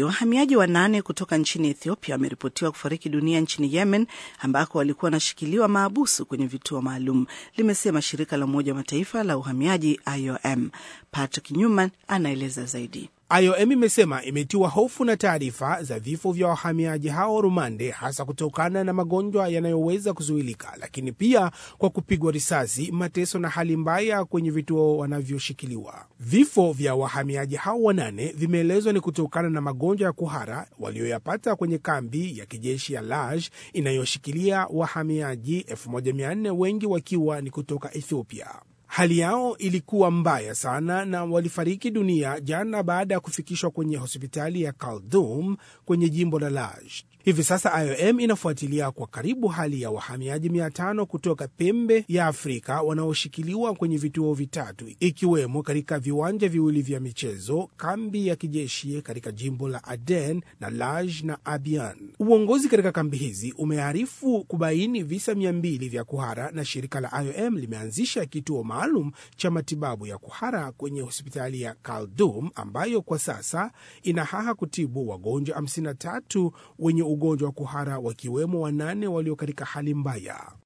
Wahamiaji wanane kutoka nchini Ethiopia wameripotiwa kufariki dunia nchini Yemen, ambako walikuwa wanashikiliwa maabusu kwenye vituo maalum, limesema shirika la Umoja wa Mataifa la uhamiaji IOM. Patrick Newman anaeleza zaidi. IOM imesema imetiwa hofu na taarifa za vifo vya wahamiaji hao rumande, hasa kutokana na magonjwa yanayoweza kuzuilika, lakini pia kwa kupigwa risasi, mateso na hali mbaya kwenye vituo wanavyoshikiliwa. Vifo vya wahamiaji hao wanane vimeelezwa ni kutokana na magonjwa ya kuhara walioyapata kwenye kambi ya kijeshi ya Laj inayoshikilia wahamiaji 1400 wengi wakiwa ni kutoka Ethiopia. Hali yao ilikuwa mbaya sana na walifariki dunia jana baada ya kufikishwa kwenye hospitali ya Kaldum kwenye jimbo la Laj. Hivi sasa IOM inafuatilia kwa karibu hali ya wahamiaji 500 kutoka pembe ya Afrika wanaoshikiliwa kwenye vituo vitatu ikiwemo katika viwanja viwili vya michezo, kambi ya kijeshi katika jimbo la Aden na Laj na Abian. Uongozi katika kambi hizi umearifu kubaini visa 200 vya kuhara na shirika la IOM limeanzisha kituo maalum cha matibabu ya kuhara kwenye hospitali ya Kaldum ambayo kwa sasa inahaha kutibu wagonjwa 53 wenye ugonjwa wa kuhara wakiwemo wanane walio katika hali mbaya.